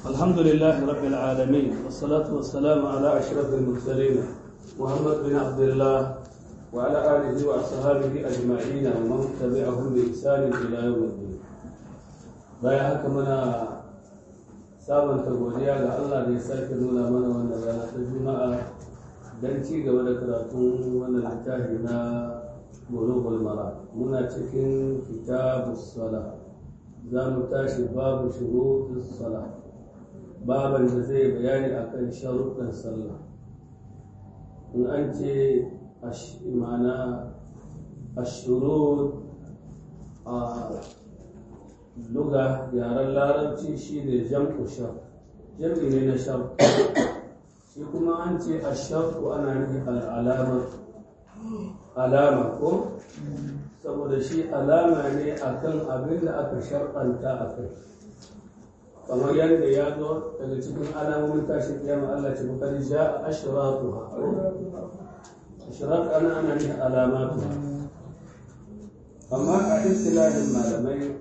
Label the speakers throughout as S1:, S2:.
S1: الحمد لله رب العالمين والصلاة والسلام على أشرف المرسلين محمد بن عبد الله وعلى آله وأصحابه أجمعين ومن تبعهم بإحسان إلى يوم الدين bayan haka muna sabanta godiya ga Allah da ya sake nuna mana wannan rana ta Juma'a don ci gaba da karatun wannan littafi na Bulughul Mara muna cikin kitabus sala za mu tashi babu shurutus sala baban da zai bayani akan sharuɗan sallah in an ce ma'ana ashurut a luga yaren larabci shi ne jam'u shar jam'i ne na shar shi kuma an ce a sharku ana nufin al'alama alama ko saboda shi alama ne akan abin da aka shar'anta a kai kamar yadda ya zo daga cikin alamomin tashin kiyama Allah ce bukari ja a ashiratu ha ashirat ana ana nufin alamatu amma a istilahin malamai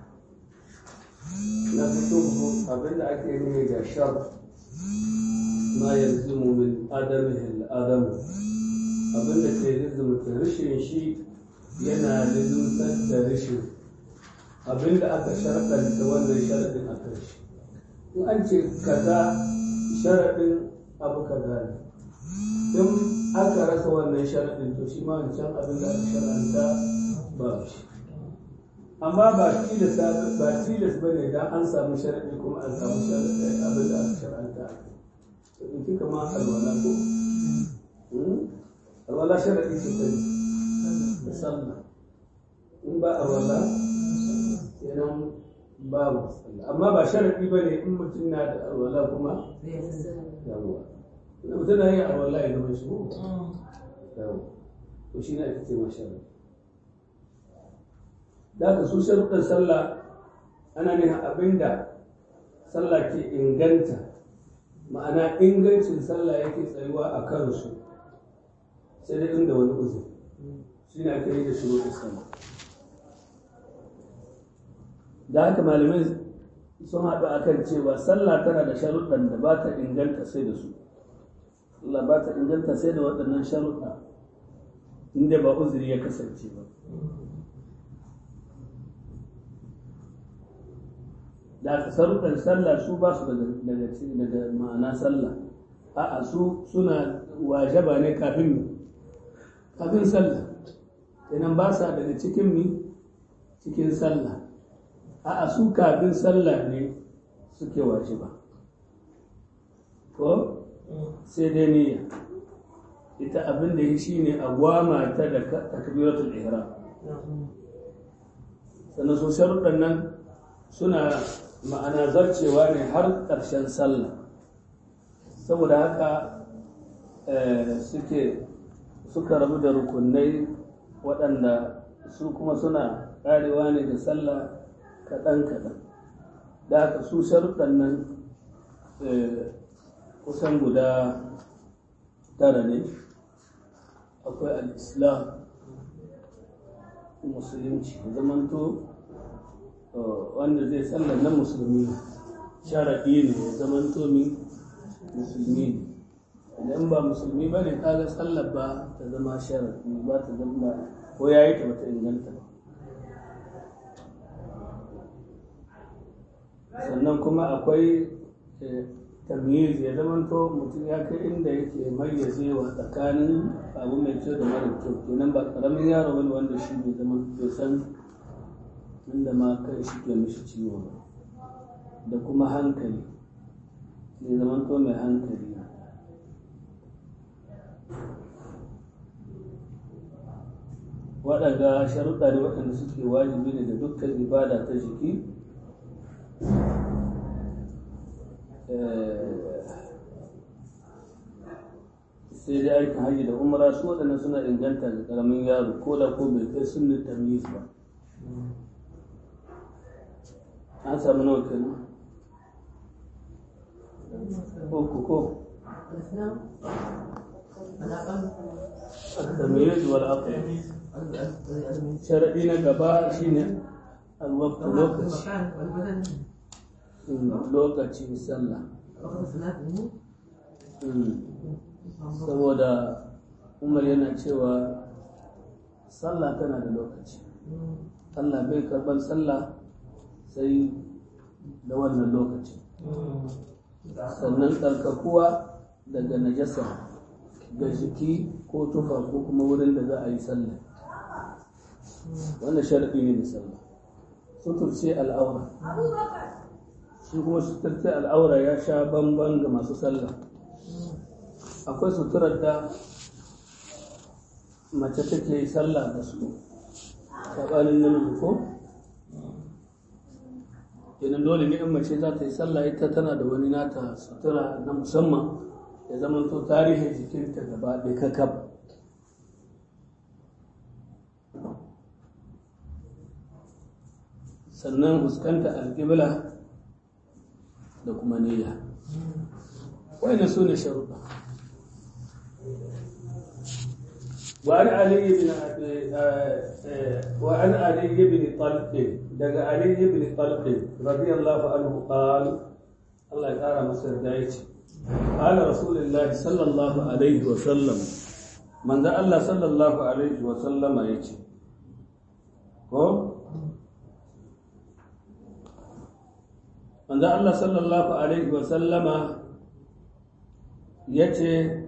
S1: na fito abinda ake nuni da shar ma yanzu min adamihin adamu abinda ke lizumta rashin shi yana lizumtar da rashin abinda aka sharɗanta wannan sharaɗin a kan shi in an ce kaza sharaɗin abu kaza ne in aka rasa wannan sharaɗin to shi ma wancan abin da aka sharɗanta ba shi amma ba tilas ba tilas bane dan an samu sharadi kuma an samu sharadi abin da aka sharanta to in kika ma alwala ko alwala sharadi ce ta da sallah in ba alwala kenan babu sallah amma ba sharadi bane in mutum na da alwala kuma yawa idan mutum na yin alwala ya zama shi ko yawa to shi ne ake ce ma sharadi da ka su sharuɗin sallah ana nuna abin da sallah ke inganta ma'ana ingancin sallah yake tsayuwa a kansu sai dai inda wani uzur shi ne ake yi da shuruɗin sallah da haka malamai sun haɗu a kan cewa sallah tana da sharuɗan da ba ta inganta sai da su Allah ba ta inganta sai da waɗannan sharuɗa inda ba uzuri ya kasance ba da aka sarrufar sallah su ba su daga daga ma'ana sallah a'a su suna wajaba ne kafin kafin sallah idan ba sa daga cikin mi cikin sallah a'a su kafin sallah ne suke wajiba ko sai dai niyya ita abin da ya shi ne a gwama ta da takbiratul ihram sannan su sharuɗan nan suna ma'ana zarcewa ne har ƙarshen sallah saboda haka suke suka rabu da rukunai waɗanda su kuma suna ƙarewa ne da sallah kaɗan-kaɗan da haka su sharuɗan nan kusan guda tara ne akwai al'islam musulunci zamanto wanda zai sallar na musulmi sharaɗi ne ya zaman tomi musulmi ne idan ba musulmi ba ne kaga sallar ba ta zama sharaɗi ba ta zama ko ya yi ta bata inganta sannan kuma akwai tamyiz ya zaman to mutum ya kai inda yake mayyazewa tsakanin abu mai kyau da mara kyau kenan ba ƙaramin yaro wani wanda shi bai zama bai san inda ma kai shi ke mishi ciwo ba da kuma hankali ne zaman to mai hankali waɗanda sharuɗa ne waɗanda suke wajibi ne da dukkan ibada ta jiki sai dai aikin hajji da umara su waɗanda suna inganta da ƙaramin yaro ko da ko bai kai sunnin tamyiz ba an samu nawa kenan uku ko التمييز والعقل شرعي na gaba shine الوقت lokaci lokacin sallah saboda umar yana cewa sallah tana da lokaci Allah bai karban sallah sai da wannan lokaci sannan tsarkakuwa daga najasa ga jiki ko tufa ko kuma wurin da za a yi sallah wannan sharaɗi ne da sallah suturce al'aura shi kuma suturce al'aura ya sha bamban ga masu sallah akwai suturar da mace take sallah da su saɓanin namiji ko kenan dole ne in mace za ta yi sallah ita tana da wani nata sutura na musamman ya zama to tarihin jikinta gaba ɗaya kakab sannan fuskanta alƙibla da kuma niyya wani su ne sharuɗa وعن علي بن وعن علي بن طلق دغ علي بن طلق رضي الله عنه قال الله يقرا مصر دايتي قال رسول الله صلى الله عليه وسلم من ذا الله صلى الله عليه وسلم يجي ko manzo Allah sallallahu alaihi wa sallama yace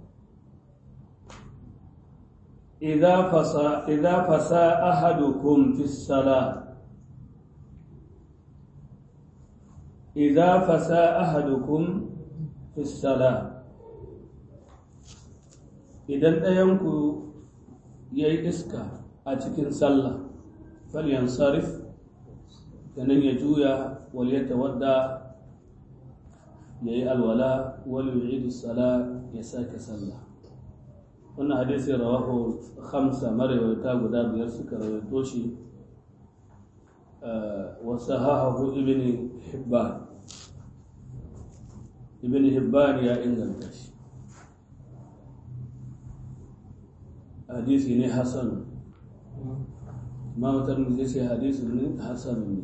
S1: idza fasa idza fasa ahadukum fi salah idza fasa ahadukum fi salah idan ɗayanku ya yi iska a cikin sallah falyansarif sannan ya juya wal ya tawadda ya yi alwala wal yu'idu sala ya sake sallah wannan hadisi rawahu khamsa marawaita guda biyar suka rawaito shi wa sahahahu ibn hibban ibn hibban ya inganta shi hadisi ne hasan ma mutum zai sai hadisi ne hasan ne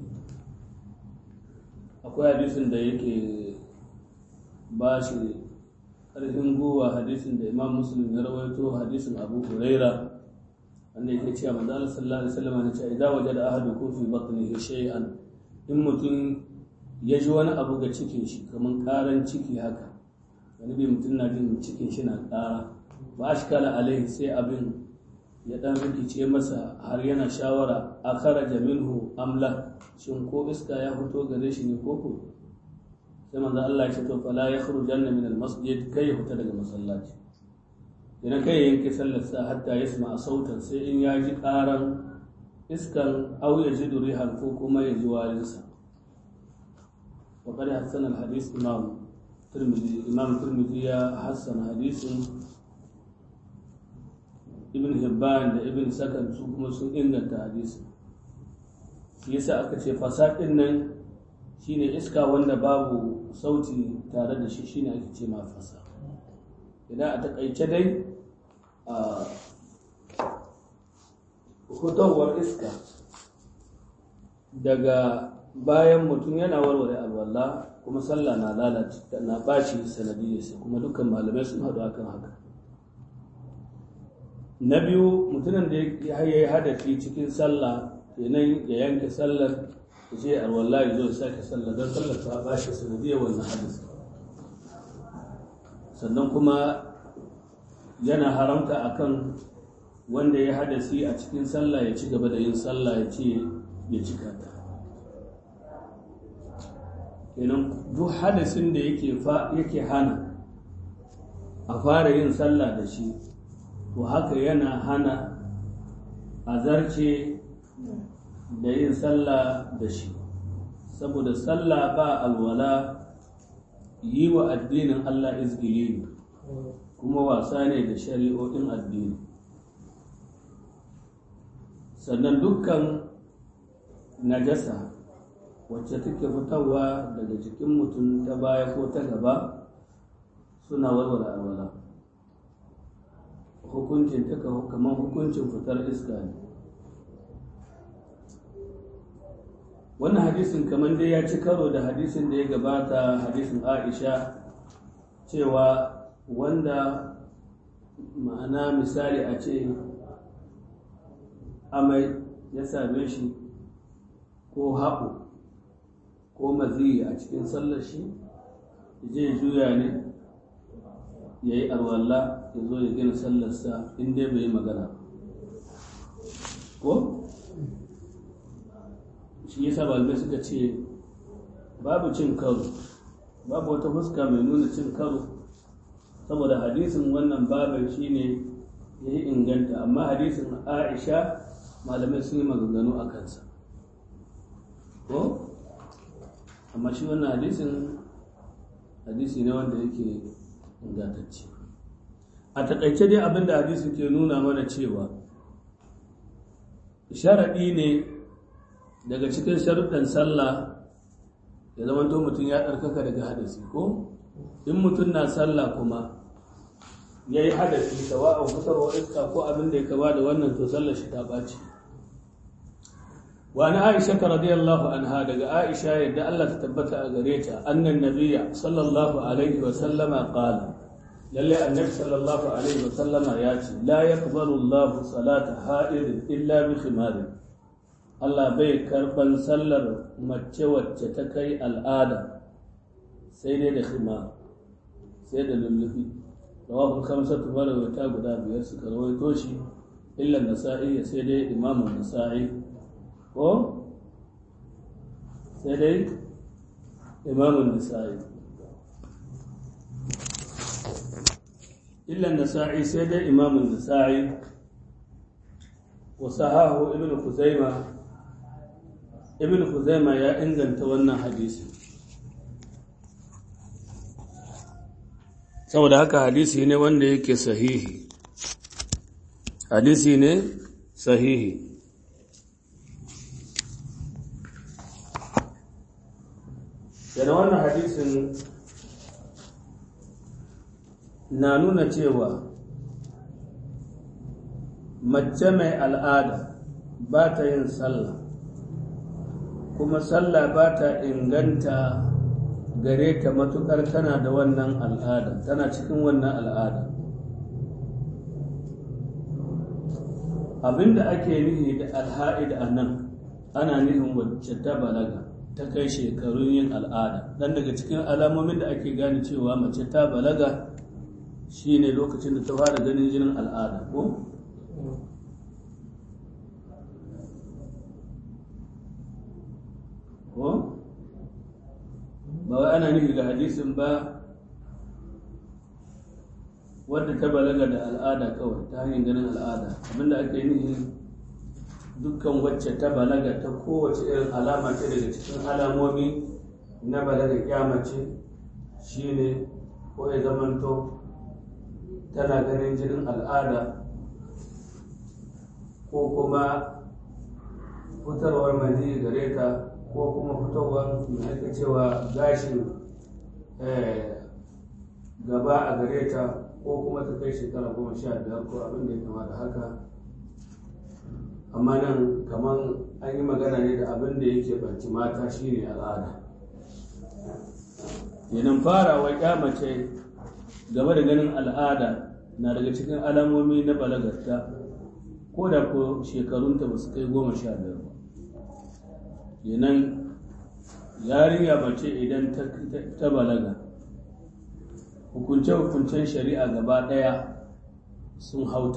S1: akwai hadisin da yake ba shi ƙarfin gowa hadisin da imam muslim ya rawaito hadisin abu huraira wanda yake cewa manzo Allah sallallahu alaihi wasallam ya ce idan wajada ahadukum fi batnihi shay'an in mutum ya ji wani abu ga cikin shi kamar karan ciki haka wani bi mutum na jin cikin shi na ƙara ba shi kala alaihi sai abin ya dan rikice masa har yana shawara a kharaja minhu amla shin ko iska ya fito gare shi ne koko sai manzo Allah ya ce to fala yakhrujanna min almasjid kai ya fita daga masallaci idan kai ya yanke sallar sa hatta yasma sautan sai in ya ji karan iskan au ya ji durihan ko kuma ya ji warinsa wa qad hasana alhadith imam tirmidhi imam tirmidhi ya hasana hadisin ibn hibban da ibn sakan su kuma sun inganta hadisi shi yasa aka ce fasadin nan shine iska wanda babu sauti tare da shi shine ake ce ma fasa idan a takaice dai a hutowar iska daga bayan mutum yana warware alwala kuma sallah na lalace na baci sanadiyarsa kuma dukkan malamai sun haɗu akan haka na biyu mutumin da ya yi hadafi cikin sallah kenan ya yanke sallar ya ce alwala ya zo sake sallah don sallar ta ba shi sanadiyar wannan hadisi sannan kuma yana haramta akan wanda ya hadasi a cikin sallah ya ci gaba da yin sallah ya ce ya cika ta kenan duk hadasin da yake hana a fara yin sallah da shi to haka yana hana a zarce da yin sallah da shi saboda sallah ba alwala yi wa addinin Allah izgili ne kuma wasa ne da shari'o'in addini sannan dukkan najasa wacce take fitarwa daga jikin mutum ta baya ko ta gaba suna warware alwala hukuncin ta kamar hukuncin fitar iska ne wannan hadisin kamar dai ya ci karo da hadisin da ya gabata hadisin aisha cewa wanda ma'ana misali a ce amai ya same shi ko haɓu ko maziyi a cikin sallar shi je juya ne ya yi arwalla ya zo ya gina sallarsa inda bai yi magana ko? shi yasa malamai suka ce babu cin karo babu wata fuska mai nuna cin karo saboda hadisin wannan babin shine ya yi inganta amma hadisin aisha malamai sun yi maganganu a kansa ko amma shi wannan hadisin hadisi ne wanda yake ingantacce a takaice dai abinda hadisin ke nuna mana cewa sharaɗi ne daga cikin sharuɗan sallah ya zama to mutum ya ɗarkaka daga hadasi ko in mutum na sallah kuma ya yi hadasi sawa'un fitarwa iska ko abin da ya kama da wannan to sallar shi ta ɓaci wa na aisha ta radiyallahu anha daga aisha yadda Allah ta tabbata a gare ta annan nabiyya sallallahu alaihi wa sallama qala lalle annabi sallallahu alaihi wa sallama ya ce la yaqbalu Allahu salata ha'id illa bi khimarin Allah bai karban sallar mace wacce ta kai al'ada sai dai da khima sai da lullubi rawahu khamsatu marawata guda biyar suka rawaito shi illa nasa'i sai dai imamu nasa'i ko sai dai imamu nasa'i illa nasa'i sai dai imamu nasa'i wa sahahu ibnu khuzaimah ibn Khuzaima ya inganta wannan hadisi saboda haka hadisi ne wanda yake sahihi hadisi ne sahihi yana wannan hadisin na nuna cewa mace mai al'ada ba ta yin sallah kuma sallah ba ta inganta gare ta matukar tana da wannan al'ada tana cikin wannan al'ada abinda ake nihi da alha'id a nan ana nihin wacce ta balaga ta kai shekarun yin al'ada dan daga cikin alamomin da ake gane cewa mace ta balaga shine lokacin da ta fara ganin jinin al'ada ko ko ba wai ana nufi ga hadisin ba wadda ta balaga da al'ada kawai ta hanyar ganin al'ada abinda ake nufi dukkan wacce ta balaga ta kowace irin alama ce daga cikin alamomi na balaga kyamace shine ko ya zamanto tana ganin jinin al'ada ko kuma fitarwar mani gare ta ko kuma fitowar mai ake cewa gashin gaba a gare ta ko kuma ta kai shekara goma sha biyar ko abin da ya kama da haka amma nan kamar an yi magana ne da abin da yake banci mata shine al'ada yanin farawa kyamace game da ganin al'ada na daga cikin alamomi na balagarta ko da ko shekarunta ba su kai goma sha biyar ba yanan yarinya mace idan ta balaga hukunce-hukuncen shari'a gaba ɗaya sun hauta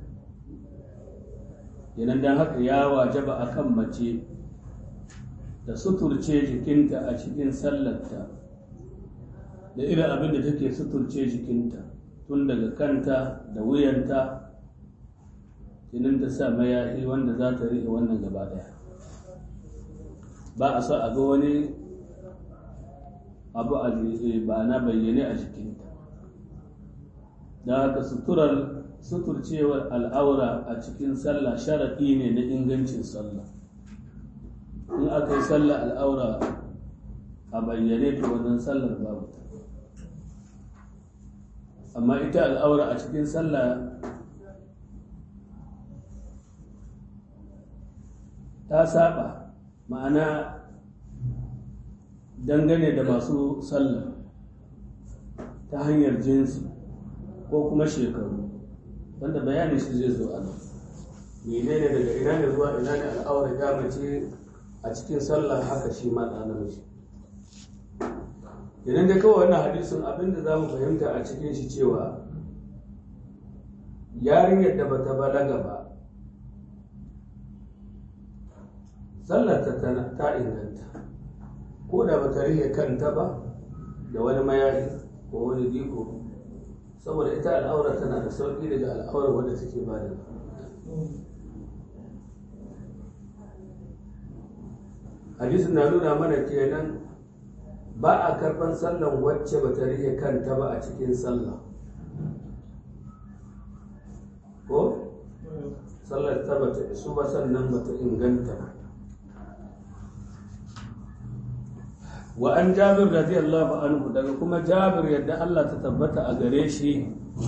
S1: yanan don haka ya wajaba a kan mace da suturce jikinta a cikin sallarta da irin abin da take suturce jikinta tun daga kanta da wuyanta jinin ta sa mayafi wanda za ta riƙe wannan gaba ɗaya ba a so a ga wani abu a ba na bayyane a jikinta da haka suturar suturcewar al'aura a cikin sallah sharaɗi ne na ingancin sallah in aka yi sallah al'aura a bayyane ta wannan sallar babu ta amma ita al'aura a cikin sallah ta saba ma'ana dangane da masu sallah ta hanyar jinsi ko kuma shekaru wanda bayani shi zai zo a nan menene daga ina ne zuwa ina ne al'aurar ya mace a cikin sallah haka shi ma ɗa namiji idan da kawai wannan hadisin abinda za mu fahimta a cikin shi cewa yarinyar da bata balaga ba sallar ta ta inganta ko da bata rike kanta ba da wani mayafi ko wani diko saboda ita al'aura tana da sauƙi daga al'aurar wadda take ba da hadisin na nuna mana kenan ba a karɓar sallan wacce ba ta rike kanta ba a cikin sallah ko sallar ta bata isu ba sannan bata inganta ba wa an jabir radiyallahu anhu daga kuma jabir yadda Allah ta tabbata a gare shi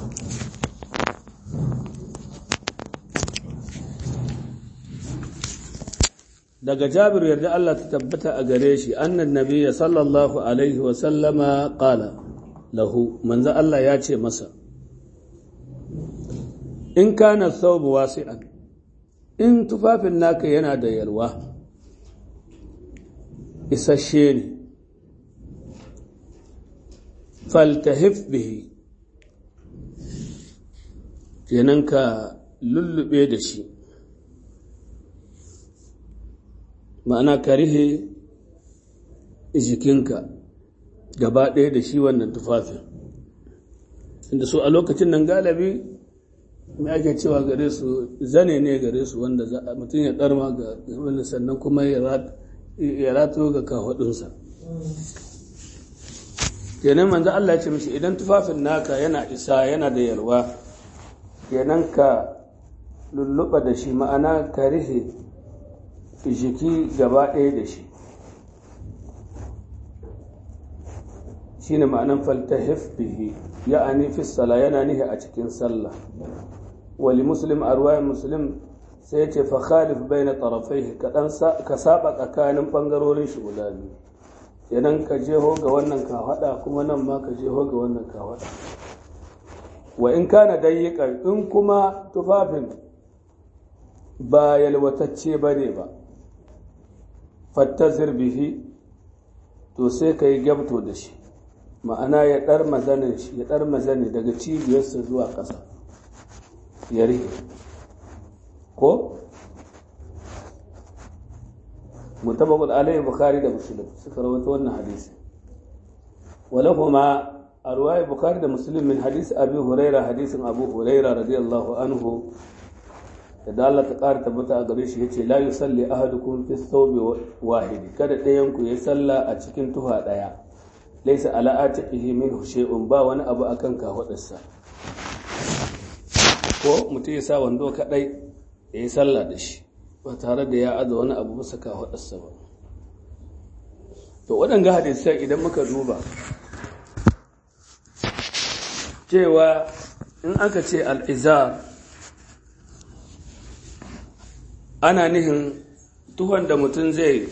S1: daga jabir yadda Allah ta tabbata a gare shi annan nabiyya sallallahu alaihi wa sallama qala lahu manzo Allah ya ce masa in kana thawbu wasi'an in tufafin naka yana da yalwa isasshe ne faltahif bihi kenan ka lullube da shi ma'ana ka rihe jikinka gaba ɗaya da shi wannan tufafin inda su a lokacin nan galibi mai ake cewa gare su zane ne gare su wanda mutum ya ɗarma ga wani sannan kuma ya rato ga kafaɗinsa kenan manzo Allah ya ce mishi idan tufafin naka yana isa yana da yalwa kenan ka lulluɓa da shi ma'ana ka rihe jiki gaba ɗaya da shi shi ne ma'anan faltahif bihi ya'ani fi sala yana nihi a cikin sallah wali muslim a ruwayan muslim sai ce fa khalif baina tarafai ka saba tsakanin bangarorin shi guda biyu idan ka jeho ga wannan ka hada kuma nan ma ka jeho ga wannan ka hada wa in kana dayyika in kuma tufafin ba yalwatacce bane ba fattazir bihi to sai ka yi gyabto da shi ma'ana ya ɗar mazanin shi ya ɗar mazani daga cibiyarsa zuwa ƙasa ya rike ko mutabakul alayhi bukhari da muslim suka rawaito wannan hadisi walahuma a ruwayar bukhari da muslim min hadisi abi huraira hadisin abu huraira radiyallahu anhu da Allah ta ƙara tabbata a gare shi ya ce la yusalli ahadukum fi thawbi wahidi kada ɗayan ku ya salla a cikin tuha ɗaya laysa ala atiqihi minhu shay'un ba wani abu akan kafadarsa ko mutum ya sa wando kadai ya yi sallah da shi ba tare da ya aza wani abu bisa kafadarsa ba to waɗanga hadisai idan muka duba cewa in aka ce al'izar ana nihin tuhon da mutum zai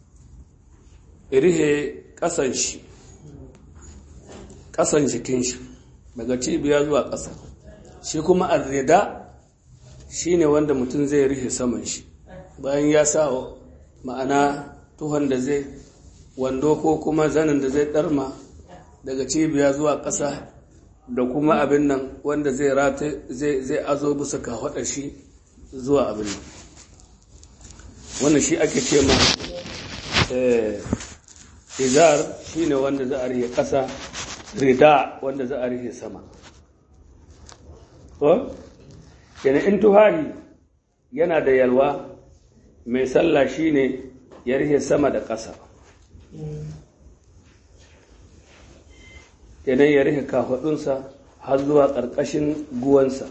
S1: rihe ƙasan shi ƙasan jikin shi daga cibiya zuwa ƙasa shi kuma arrida shi ne wanda mutum zai rihe saman shi bayan ya sa ma'ana tuhon da zai wando ko kuma zanin da zai ɗarma daga cibiya zuwa ƙasa da kuma abin nan wanda zai rata zai azo bisa kafaɗa shi zuwa abin nan wannan shi ake ce ma izar shi ne wanda za a rihe ƙasa rida wanda za a rihe sama ko yana in tuhari yana da yalwa mai sallah shi ne ya rihe sama da ƙasa kenan ya rihe kafaɗunsa har zuwa ƙarƙashin guwansa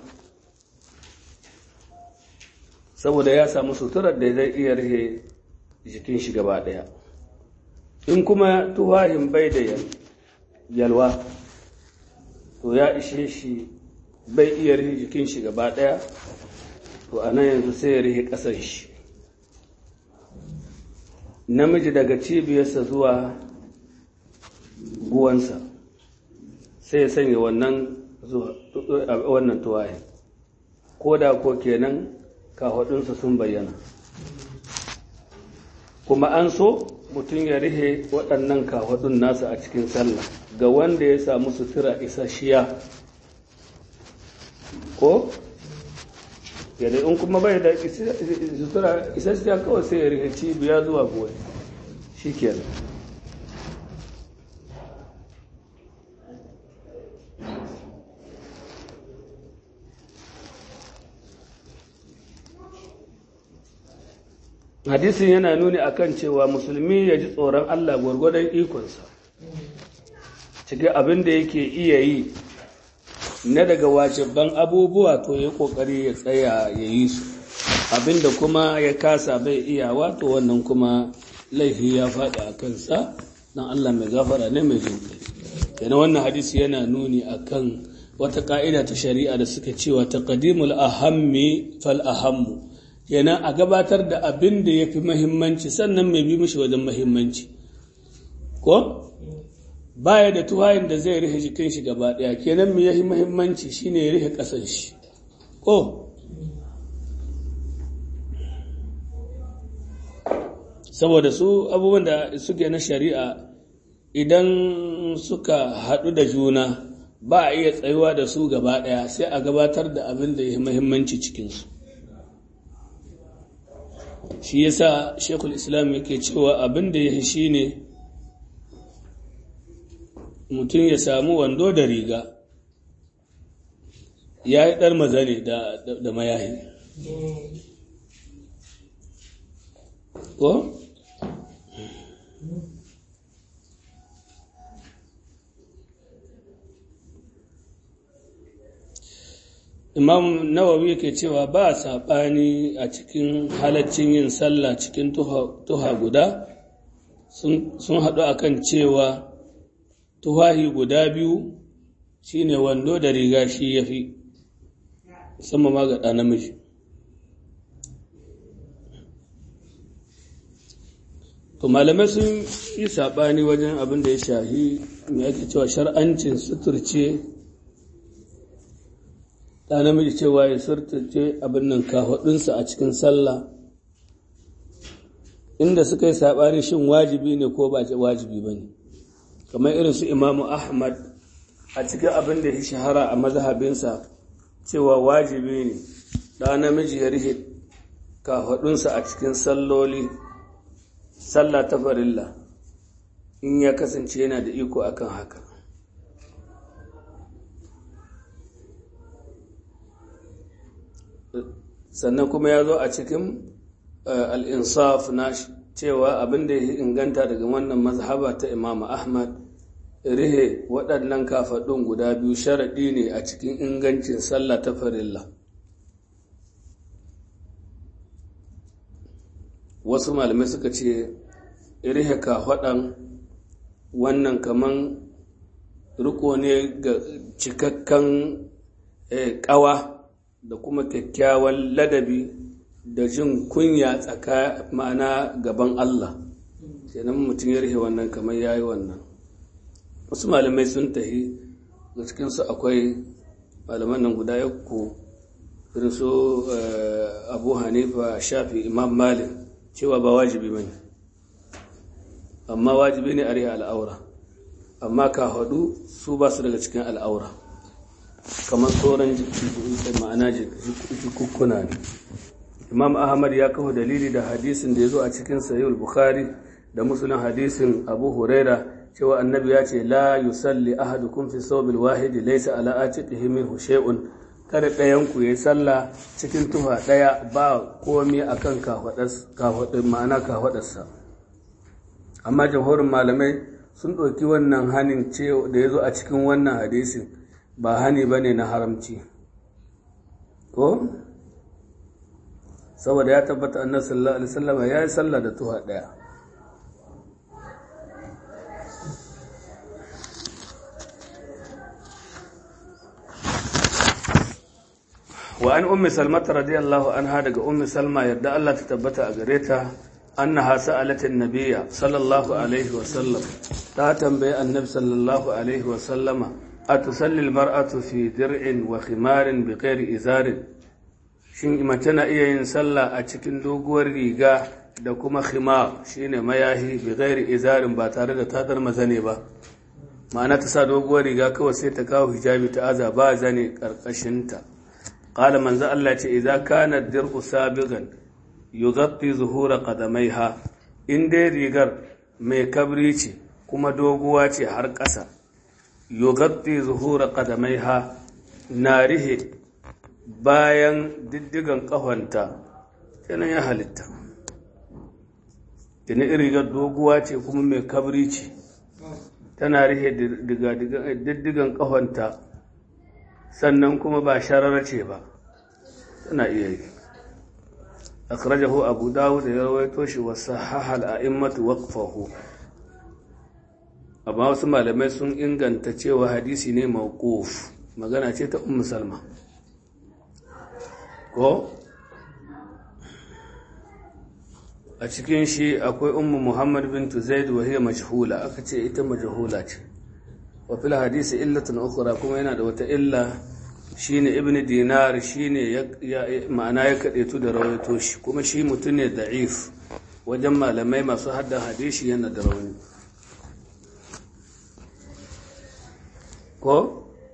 S1: saboda ya samu suturar da zai iya rihe jikin shi gaba ɗaya in kuma tuhahin bai da yalwa to ya ishe shi bai iya rihe jikin shi gaba ɗaya to a nan yanzu sai ya rihe ƙasan shi namiji daga cibiyarsa zuwa guwansa sai ya sanya wannan wannan tuwaye ko da ko kenan kafaɗinsa sun bayyana kuma an so mutum ya rihe waɗannan kafaɗun nasa a cikin sallah ga wanda ya samu sutura isasshiya ko yadda in kuma bai da sutura isasshiya kawai sai ya rihe cibiya zuwa goyi shi kenan hadisin yana nuni akan cewa musulmi ya ji tsoron Allah gwargwadon ikonsa cikin abin da yake iya yi na daga wajibban abubuwa to ya kokari ya tsaya ya yi su abin da kuma ya kasa bai iya wato wannan kuma laifi ya faɗi a kansa don Allah mai gafara ne mai jin kai yana wannan hadisi yana nuni akan wata ka'ida ta shari'a da suka cewa taqdimul ahammi fal ahammu yana a gabatar da abin da ya fi mahimmanci sannan mai bi mashi wajen mahimmanci ko baya da tuwayin da zai rihe jikin shi gaba daya kenan mai yahi mahimmanci shine ya rihe kasan shi ko saboda su abubuwan da suke na shari'a idan suka haɗu da juna ba a iya tsayuwa da su gaba daya sai a gabatar da abin da ya mahimmanci cikinsu shi yasa shekul islam yake cewa abin da ya shi ne mutum ya samu wando da riga ya yi ɗar maza ne da mayahi ko? imam nawawi yake cewa ba saɓani a cikin halaccin yin sallah cikin tuha guda sun haɗu akan cewa tuhahi guda biyu shine wando da riga shi ya fi sama ma ga namiji to malamai sun yi saɓani wajen abin da ya shahi mai ake cewa shar'ancin suturce ɗa namiji cewa ya surtace abin nan kafaɗinsa a cikin sallah inda suka yi saɓani shin wajibi ne ko ba wajibi ba ne kamar irin su imamu ahmad a cikin abin da ya shahara a mazhabinsa cewa wajibi ne ɗa namiji ya rihe kafaɗinsa a cikin salloli sallah ta farilla in ya kasance yana da iko akan haka sannan kuma ya zo a cikin al'insaf na cewa abin da ya inganta daga wannan mazhaba ta imam ahmad rihe waɗannan kafaɗin guda biyu sharaɗi ne a cikin ingancin sallah ta farilla wasu malamai suka ce rihe kafaɗan wannan kaman riko ne ga cikakken ƙawa da kuma kyakkyawan ladabi da jin kunya tsaka ma'ana gaban Allah kenan mutum ya rihe wannan kamar yayi wannan wasu malamai sun tahi ga cikinsu akwai malaman nan guda yakko irin su abu hanifa shafi imam malik cewa ba wajibi bane amma wajibi ne a rihe al'aura amma ka hadu su ba su daga cikin al'aura kamar sauran ma'ana jikukkuna ne imam ahmad ya kawo dalili da hadisin da ya zo a cikin sayul bukhari da musulun hadisin abu huraira cewa annabi ya ce la yusalli ahadukum fi sawbil wahidi laysa ala atiqihi minhu shay'un kada ɗayan ku yayi sallah cikin tufa ɗaya ba komai akan kafadas kafadin ma'ana kafadarsa amma jamhurin malamai sun ɗauki wannan hanin da ya zo a cikin wannan hadisin ba hani ba ne na haramci ko saboda ya tabbata annar sallallahu alaihi wasallam ya yi sallah da tuha daya wa an ummi salmata radiyallahu anha daga ummi salma yadda Allah ta tabbata a gare ta annaha sa'alatin nabiyya sallallahu alaihi wasallam ta tambayi annabi sallallahu alaihi wasallama a tusalli mar'atu fi dir'in wa khimarin bi ghairi izarin shin mace na iya yin sallah a cikin doguwar riga da kuma khimar shine mayahi bi ghairi izarin ba tare da ta dar mazane ba ma'ana ta sa doguwar riga kawai sai ta kawo hijabi ta aza ba zane karkashinta qala manzo Allah ce idza kana dir'u sabigan yughatti zuhura qadamaiha in dai rigar mai kabri ce kuma doguwa ce har ƙasa yughatti zuhura qadamaiha na rihe bayan diddigan ƙahonta kenan ya halitta tuni rigar doguwa ce kuma mai kabri ce tana rihe diddigan ƙahonta sannan kuma ba sharar ce ba tana iya yi akhrajahu abu dawud da ya rawaito shi wa sahahal a'immatu waqfahu amma wasu malamai sun inganta cewa hadisi ne mawquf magana ce ta ummu salma ko a cikin shi akwai ummu muhammad bintu zaid wa hiya majhula aka ce ita majhula ce wa fil hadisi illatun ukhra kuma yana da wata illa shine ibnu dinar shine ma'ana ya kadaitu da rawaito shi kuma shi mutum ne da'if wajen malamai masu hadda hadisi yana da rauni ko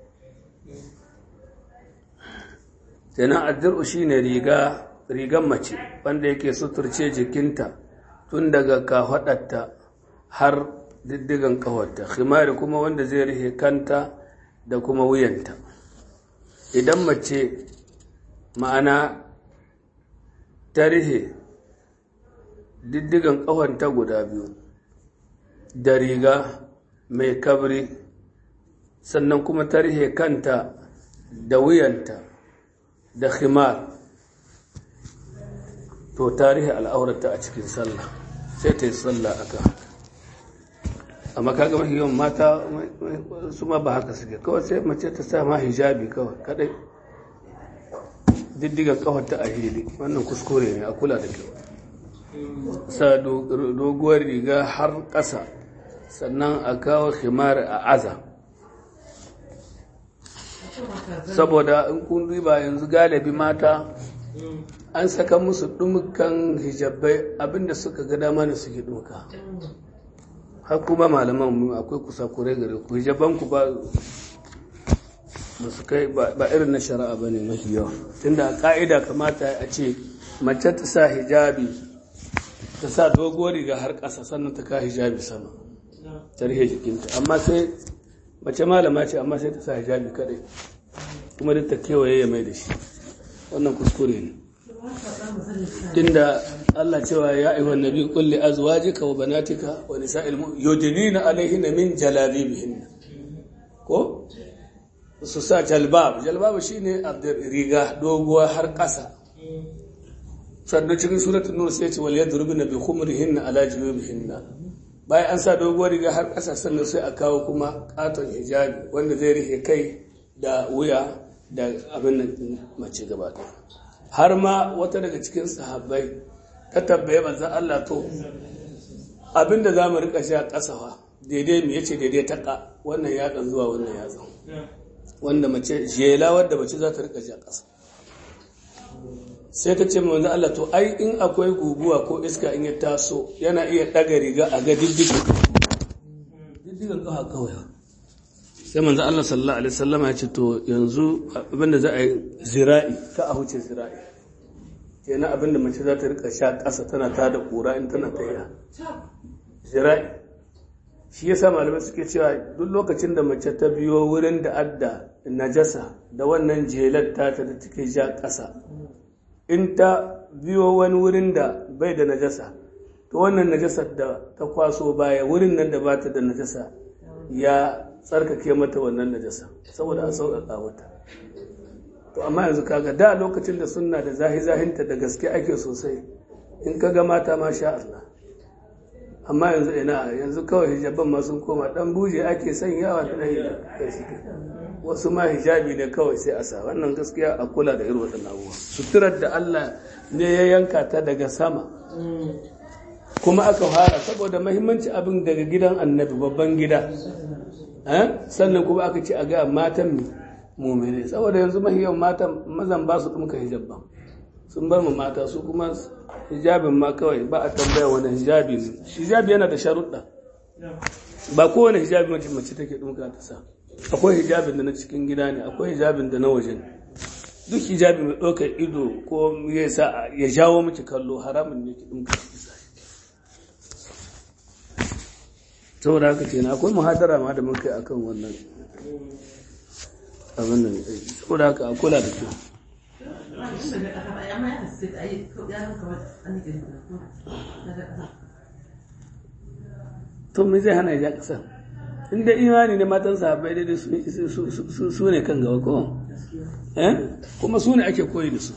S1: kenan addir'u shine riga rigan mace wanda yake suturce jikinta tun daga kafaɗarta har diddigan ƙawarta khimari kuma wanda zai rihe kanta da kuma wuyanta idan mace ma'ana ta rihe diddigan ƙawanta guda biyu da riga mai kabri sannan kuma ta rihe kanta da wuyanta da khimar to tarihi al'aurata a cikin sallah sai ta yi sallah aka haka amma kaga mafi yawan mata su ma ba haka suke kawai sai mace ta sa ma hijabi kawai kadai diddigan kawarta a hili wannan kuskure ne a kula da kyau sa doguwar riga har ƙasa sannan a kawo himar a aza saboda in kun riba yanzu galibi mata an saka musu dumukan hijabai abinda suka ga dama ne suke duka har kuma malaman mu akwai kusa kure gare ku hijaban ku ba ba su kai ba irin na shari'a bane mafi yawa tunda a ka'ida kamata a ce mace ta sa hijabi ta sa doguwar riga har ƙasa sannan ta ka hijabi sama ta rihe jikinta amma sai mace malama ce amma sai ta sa hijabi kadai kuma duk ta kewaye ya mai da shi wannan kuskure ne tunda Allah cewa ya ayyuhan nabi qul li azwajika wa banatika wa nisa'il mu'minin yudnina alayhinna min jalabibihinna ko su sa jalbab jalbab shine riga doguwa har ƙasa sannan cikin suratul nur sai ce wal yadrubna bi khumrihinna ala jubihinna bayan an sa doguwar riga har ƙasa sannan sai a kawo kuma katon hijabi wanda zai rike kai da wuya da abin nan mace gaba ɗaya har ma wata daga cikin sahabbai ta tabbaye manzan Allah to abinda za mu rika sha kasawa daidai mu yace daidai taka wannan ya dan zuwa wannan ya zama wanda mace jela wadda mace za ta rika sha kasa sai ta ce manzan Allah to ai in akwai guguwa ko iska in ya taso yana iya daga riga a ga diddigan diddigan kawa kawai sai manzo Allah sallallahu alaihi wasallam ya ce to yanzu abinda za a yi zira'i ka a huce zira'i kenan abinda mace za ta rika sha ƙasa tana ta da ƙura in tana tafiya zira'i shi yasa malamai suke cewa duk lokacin da mace ta biyo wurin da adda najasa da wannan jelar tata da take sha ƙasa in ta biyo wani wurin da bai da najasa to wannan najasar da ta kwaso baya wurin nan da ba ta da najasa ya tsarkake mata wannan najasa saboda an sauƙaƙa mata to amma yanzu kaga da lokacin da sunna da zahi-zahinta da gaske ake sosai in ka ga mata ma sha Allah amma yanzu ina yanzu kawai hijaban ma sun koma dan buje ake sanyawa da wasu ma hijabi ne kawai sai a sa wannan gaskiya a kula da irin waɗannan abubuwa suturar da Allah ne ya yanka ta daga sama kuma aka fara saboda mahimmanci abin daga gidan annabi babban gida sannan kuma aka ce a ga matan mumene saboda yanzu mahiyan matan mazan ba su ɗumka hijab ba sun bar mu mata su kuma hijabin ma kawai ba a tambaya wani hijabi ne hijabi yana da sharuɗa ba kowane hijabi mace mace take ɗumka ta sa akwai hijabin da na cikin gida ne akwai hijabin da na waje ne duk hijabi mai ɗaukar ido ko ya sa ya jawo miki kallo haramun ne ki ɗumka ki sa saboda haka kenan akwai muhadara ma da muka yi akan wannan abin nan saboda haka a kula da kyau to me zai hana ya kasa inda imani ne matan sahabbai daidai su ne kan gaba ko kuma su ne ake koyi da su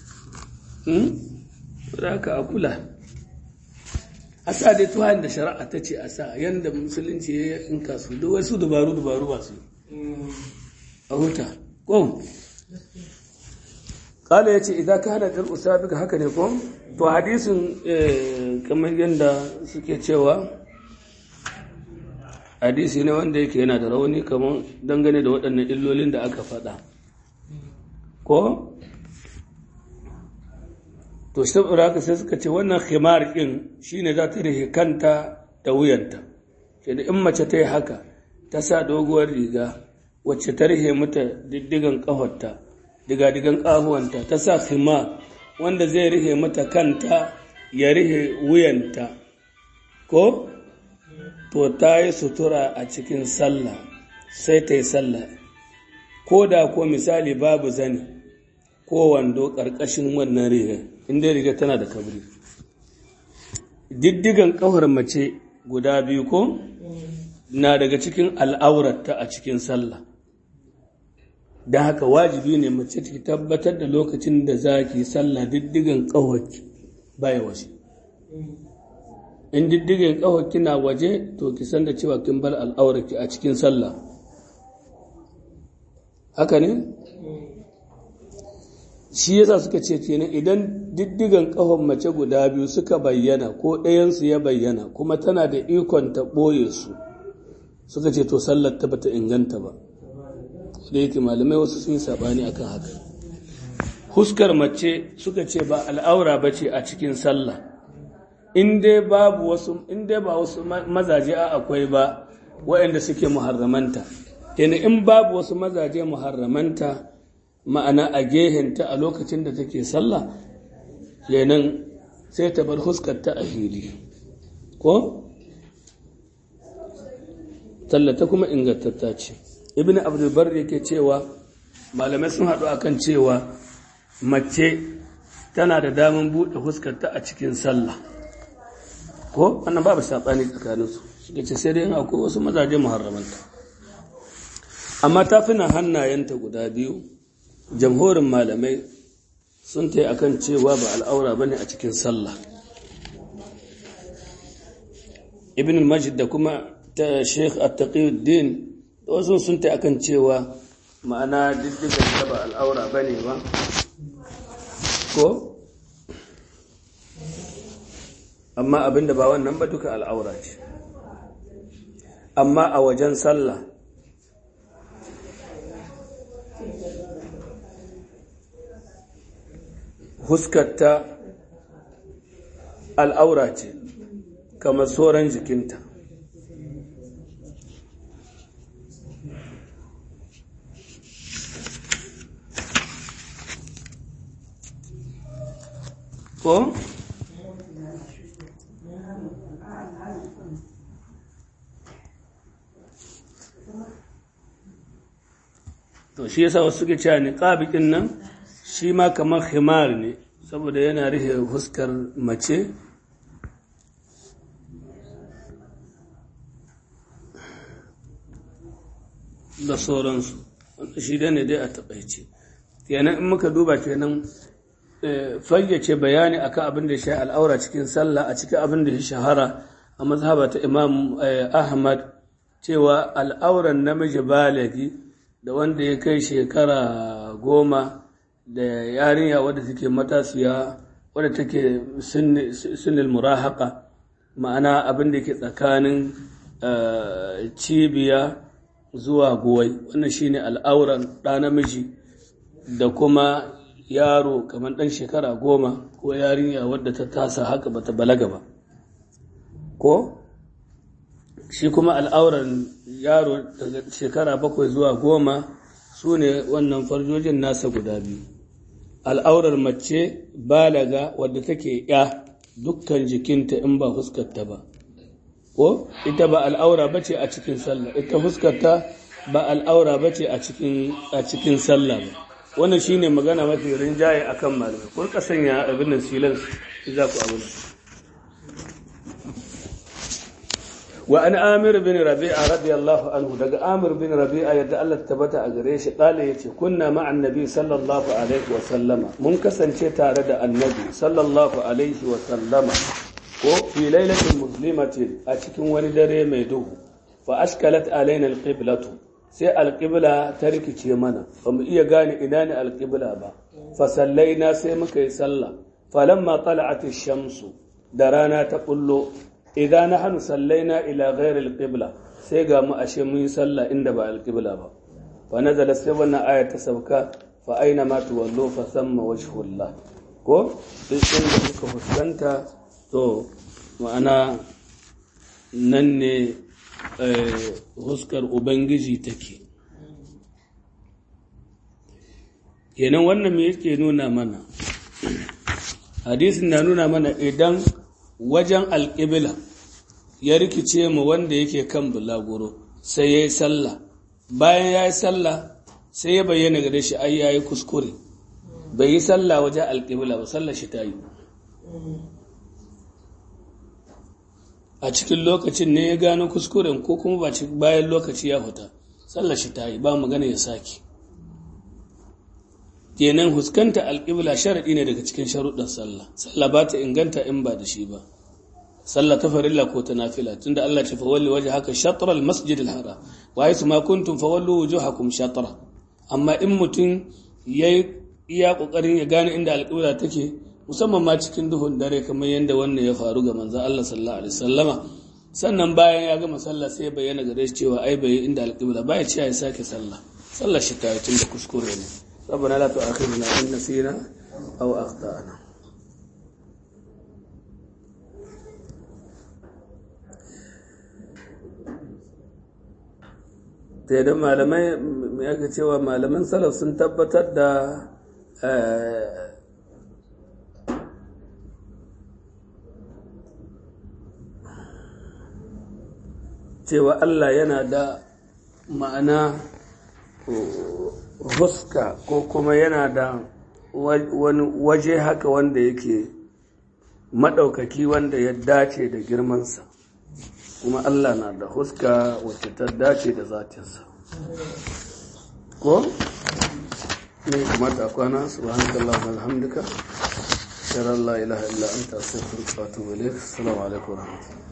S1: da haka a kula a sa dai tuhan da shari'a ta ce a sa yadda musulunci ya yi kasu da wasu dubaru dubaru ba su a huta ko kala ya ce idan ka hada jar usabi haka ne ko to hadisin kamar yadda suke cewa hadisi ne wanda yake yana da rauni kamar dangane da waɗannan illolin da aka faɗa ko to saboda haka sai suka ce wannan khimar ɗin shine za ta rihe kanta da wuyanta ke da in mace ta yi haka ta sa doguwar riga wacce ta rihe mata diddigan ƙafarta diga-digan ƙahuwanta ta sa khimar wanda zai rihe mata kanta ya rihe wuyanta ko to ta yi sutura a cikin sallah sai ta yi sallah ko da ko misali babu zani ko wando ƙarƙashin wannan riga inda riga tana da kabri diddigan ƙafar mace guda biyu ko na daga cikin al'aurarta a cikin sallah don haka wajibi ne mace ta tabbatar da lokacin da za ki sallah diddigan ƙawarki baya waje in diddigan ƙawarki na waje to ki san da cewa kin bar al'aurarki a cikin sallah haka ne shi yasa suka ce kenan idan diddigan ƙahon mace guda biyu suka bayyana ko ɗayansu ya bayyana kuma tana da ikon ta ɓoye su suka ce to sallar ta bata inganta ba da yake malamai wasu sun yi saɓani akan haka huskar mace suka ce ba al'aura ba ce a cikin sallah in dai babu wasu in dai ba wasu mazaje a akwai ba waɗanda suke muharramanta kenan in babu wasu mazaje muharramanta ma'ana a gehenta a lokacin da take sallah kenan sai ta bar huskarta a hili ko tallata kuma ingantatta ce ibn abdulbar yake cewa malamai sun haɗu akan cewa mace tana da damar buɗe huskarta a cikin sallah ko wannan babu saɓani tsakaninsu suka ce sai dai in akwai wasu mazaje muharramanta amma tafinan hannayenta guda biyu jamhurin malamai sun ta yi a kan cewa ba al'aura ba ne a cikin sallah ibn majid da kuma ta sheikh attaqiyuddin wasu sun ta yi a kan cewa ma'ana diddigan ta ba al'aura ba ne ba ko amma abinda ba wannan ba duka al'aura ce amma a wajen sallah huskarta al'aura ce kamar sauran jikinta ko to shi yasa wasu suke cewa niqabiqin nan shi ma kamar khimar ne saboda yana rufe huskar mace da sauransu shi da ne dai a taɓaice kenan in muka duba kenan fayyace bayani akan abin da shi al'aura cikin sallah a cikin abin da ya shahara a mazhaba ta imam ahmad cewa al'auran namiji balagi da wanda ya kai shekara goma da yarinya wadda take matasiya wadda take sunnil murahaka ma'ana abin da ke tsakanin cibiya zuwa goyi wannan shine al'auran ɗa namiji da kuma yaro kamar ɗan shekara goma ko yarinya wadda ta tasa haka bata balaga ba ko shi kuma al'auran yaro daga shekara bakwai zuwa goma su ne wannan farjojin nasa guda biyu al'aurar mace balaga wadda take ya dukkan jikinta in ba fuskarta ba ko ita ba al'aura ba ce a cikin sallah ita fuskarta ba al'aura ba ce a cikin sallah ba wannan shine magana mafi rinjaye akan malamai kun ka sanya abin nan silan za ku abin wa an amir bin rabi'a radiyallahu anhu daga amir bin rabi'a yadda Allah tabbata a gare shi kale yace kunna ma'an nabi sallallahu alaihi wa sallama mun kasance tare da annabi sallallahu alaihi wa sallama ko fi lailatin muslimatin a cikin wani dare mai duhu fa ashkalat alaina alqiblatu sai alqibla ta rikice mana ba mu iya gane ina ne alqibla ba fa sallaina sai muka yi sallah falamma tala'at ash-shamsu da rana ta kullo idan nahnu sallaina ila ghairi alqibla sai ga mu ashe mun yi sallah inda ba alqibla ba fa nazala sai wannan aya ta sauka fa aina ma tuwallu fa thamma wajhullah ko duk inda kuka fuskanta to ma'ana nan ne huskar ubangiji take kenan wannan me yake nuna mana hadisin na nuna mana idan wajen alƙibla ya rikice mu wanda yake kan bulaguro sai ya yi sallah bayan ya yi sallah sai ya bayyana gare shi ai ya yi kuskure bai yi sallah wajen alƙibla ba sallah shi ta yi a cikin lokacin ne ya gano kuskuren ko kuma ba bayan lokaci ya fita sallar shi ta yi ba magana ya sake kenan huskanta alƙibla sharaɗi ne daga cikin sharuɗin sallah sallah ba ta inganta in ba da shi ba sallah ta farilla ko ta nafila tunda Allah ce fawalli waje haka shatrar masjid al-haram wa yasu ma kuntum fawallu wujuhakum shatra amma in mutum yayi iya kokarin ya gane inda alƙibla take musamman ma cikin duhun dare kamar yadda wannan ya faru ga manzo Allah sallallahu alaihi wasallama sannan bayan ya gama sallah sai ya bayyana gare shi cewa ai bai inda alƙibla ba ya ce ya sake sallah sallar shi ta yi tun da kuskure ne ربنا لا تؤاخذنا إن نسينا أو أخطأنا da malamai ya cewa malaman salaf sun tabbatar da cewa Allah yana da ma'ana huska ko kuma yana da wani waje haka wanda yake maɗaukaki wanda ya dace da girmansa kuma Allah na da huska wacce ta dace da zatinsa ko ne kamata kwana subhanakallah wa alhamdulillah shirar la ilaha illa anta astaghfiruka wa atubu ilayk assalamu alaikum wa rahmatullahi